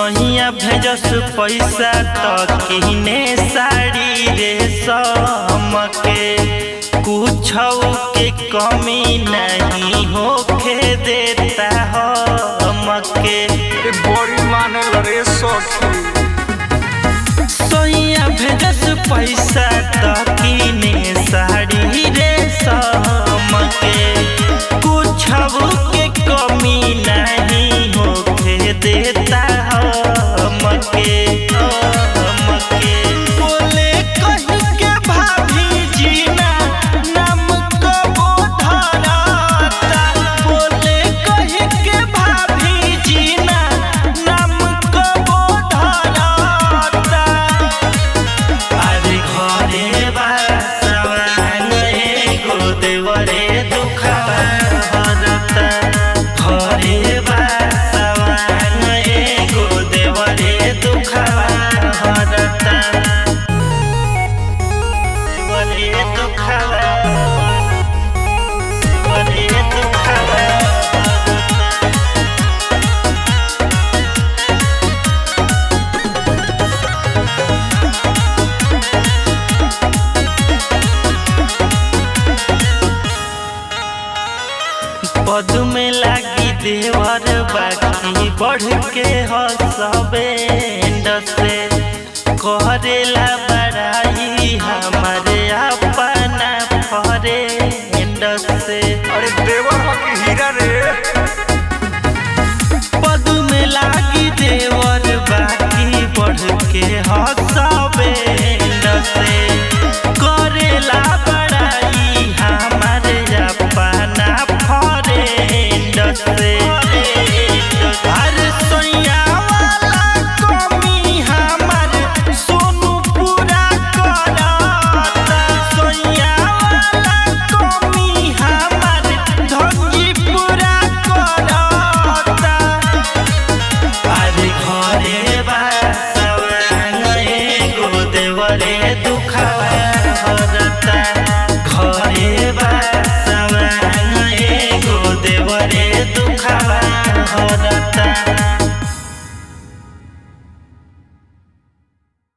सहिया भेजस पैसा त किने साड़ी रे समके कुछ के कमी नहीं होखे देता हमके ए बड़ी माने रे सखी सैया भेजस पैसा त किने साड़ी रे समके कुछ के कमी नहीं होखे देता हमके हमके बोले कहीं के भाभी जीना नाम कबो धरता बोले कहीं के भाभी जीना नाम कबो धरता अरे घरे बासवान एगो देवरे दुखवा हरता घरे बासवान एगो देवरे दुखवा हरता देवरे दुखवा देवरे दुखवा हरता पद में लागी देवर बाकी बढ़ के हसबेंड से करेला बड़ाई हमारे अपना फ्रेंड से अरे देवर हो कि हीरा रे